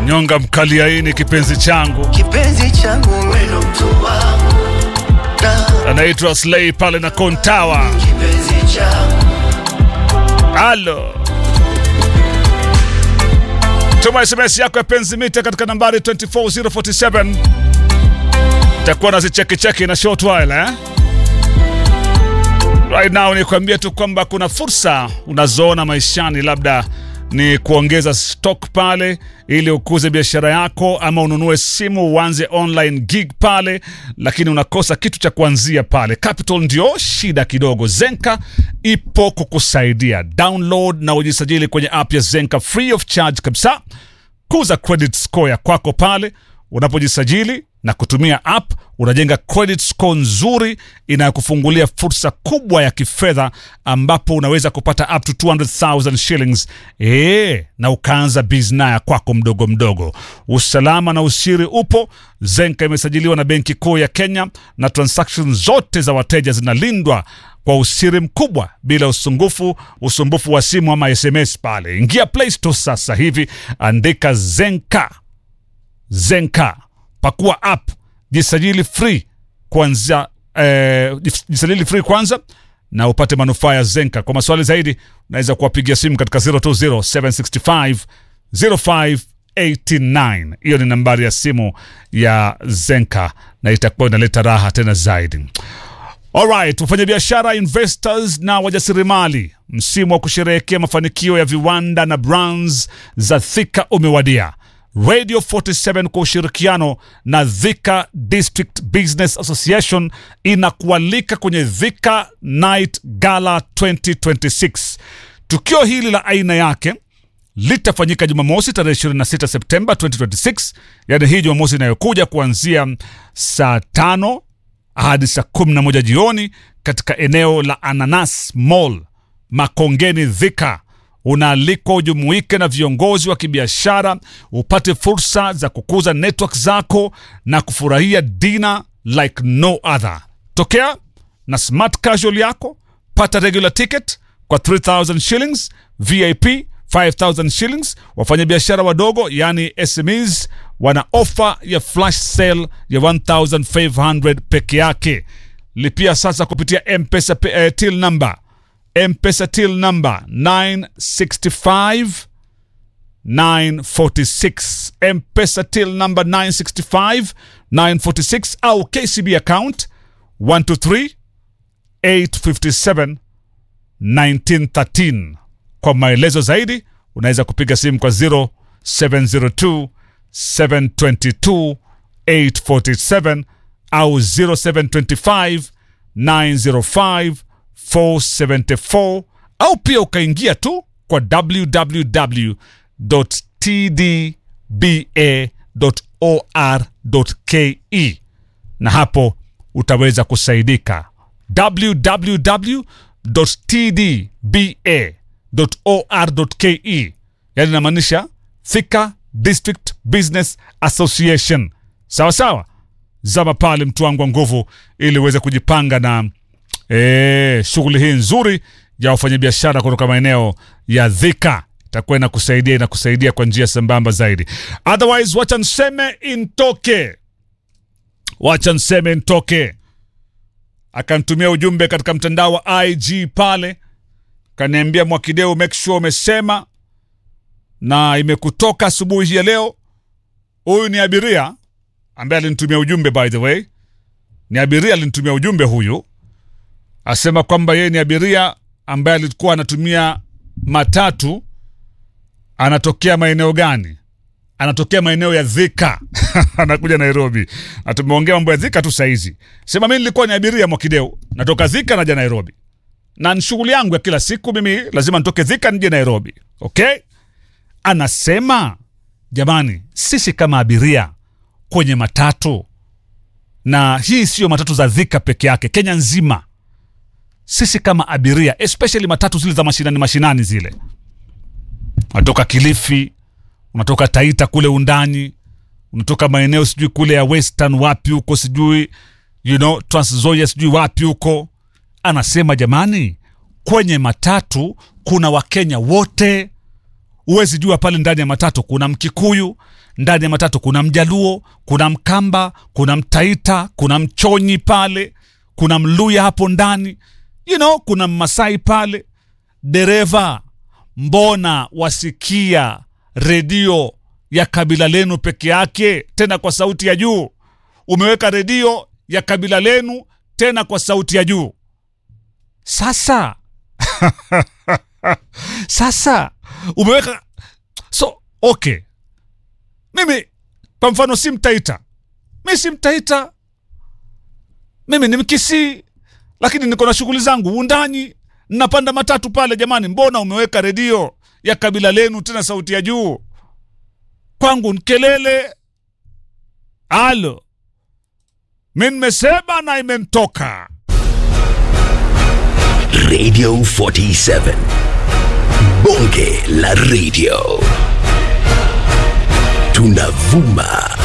nyonga mkaliaini kipenzi changu kipenzi changu weno mtu wangu na anaitwa Slay pale na Kontawa. kipenzi changu Halo, tuma SMS yako ya penzi mita katika nambari 24047 takuwa na zichekicheki na short while eh? Right now ni kuambia tu kwamba kuna fursa unazoona maishani, labda ni kuongeza stock pale ili ukuze biashara yako, ama ununue simu uanze online gig pale, lakini unakosa kitu cha kuanzia pale. Capital ndio shida kidogo. Zenka ipo kukusaidia. Download na ujisajili kwenye app ya Zenka free of charge kabisa. Kuza credit score ya kwako pale unapojisajili na kutumia app unajenga credit score nzuri inayokufungulia fursa kubwa ya kifedha ambapo unaweza kupata up to 200,000 shillings e, na ukaanza bizna ya kwako mdogo mdogo. Usalama na usiri upo. Zenka imesajiliwa na Benki Kuu ya Kenya na transactions zote za wateja zinalindwa kwa usiri mkubwa bila usumbufu usumbufu wa simu ama SMS pale. Ingia Play Store sasa hivi, andika Zenka Zenka, pakua app, jisajili free kwanza, eh, jisajili free kwanza na upate manufaa ya Zenka. Kwa maswali zaidi unaweza kuwapigia simu katika 020 765 0589. Hiyo ni nambari ya simu ya Zenka na itakuwa inaleta raha tena zaidi. Alright, wafanyabiashara, investors na wajasiriamali, msimu wa kusherehekea mafanikio ya viwanda na brands za Thika umewadia. Radio 47 kwa ushirikiano na Thika District Business Association inakualika kwenye Thika Night Gala 2026. Tukio hili la aina yake litafanyika Jumamosi tarehe 26 Septemba 2026, yaani hii Jumamosi inayokuja kuanzia saa tano hadi saa 11 jioni katika eneo la Ananas Mall Makongeni, Thika. Unaalikwa ujumuike na viongozi wa kibiashara, upate fursa za kukuza network zako na kufurahia dina like no other. Tokea na smart casual yako, pata regular ticket kwa 3000 shillings, VIP 5000 shillings. Wafanyabiashara wadogo yani SMEs wana ofa ya flash sale ya 1500 peke yake. Lipia sasa kupitia M-Pesa eh, till number M-Pesa till number 965 946 M-Pesa till number 965 946 au KCB account 123 857 1913. Kwa maelezo zaidi unaweza kupiga simu kwa 0702 722 847 au 0725 905 474 au pia ukaingia tu kwa www.tdba.or.ke na hapo utaweza kusaidika www.tdba.or.ke, yani inamaanisha Thika District Business Association. Sawa sawa, zama pale mtu wangu wa nguvu, ili uweze kujipanga na e, shughuli hii nzuri ya wafanyabiashara kutoka maeneo ya Thika itakuwa inakusaidia inakusaidia kwa njia sambamba zaidi. Otherwise, wacha nseme intoke, wacha nseme ntoke. Akantumia ujumbe katika mtandao wa IG pale, kaniambia Mwakideu, make sure umesema na imekutoka asubuhi ya leo. Huyu ni abiria ambaye alinitumia ujumbe, by the way, ni abiria alinitumia ujumbe huyu, asema kwamba yeye ni abiria ambaye alikuwa anatumia matatu. Anatokea maeneo gani? Anatokea maeneo ya Thika anakuja Nairobi, na tumeongea mambo ya Thika tu saizi. Sema mimi nilikuwa ni abiria Mwakideu, natoka Thika naja Nairobi, na ni shughuli yangu ya kila siku. Mimi lazima nitoke Thika nije Nairobi, okay? Anasema jamani, sisi kama abiria kwenye matatu, na hii siyo matatu za Thika peke yake, Kenya nzima, sisi kama abiria, especially matatu zile za mashinani mashinani zile, unatoka Kilifi, unatoka Taita kule undani, unatoka maeneo sijui kule ya Western wapi huko sijui you know, Trans Nzoia sijui wapi huko. Anasema jamani, kwenye matatu kuna Wakenya wote huwezi jua pale ndani ya matatu kuna mkikuyu ndani ya matatu kuna mjaluo kuna mkamba kuna mtaita kuna mchonyi pale kuna mluya hapo ndani you know, kuna mmasai pale dereva mbona wasikia redio ya kabila lenu peke yake tena kwa sauti ya juu umeweka redio ya kabila lenu tena kwa sauti ya juu sasa sasa umeweka so okay mimi kwa mfano si mtaita mi si mtaita mimi ni mkisii lakini niko na shughuli zangu undani napanda matatu pale jamani mbona umeweka redio ya kabila lenu tena sauti ya juu kwangu nkelele alo mi nimesema na imentoka Radio 47. Bonge la radio. Tunavuma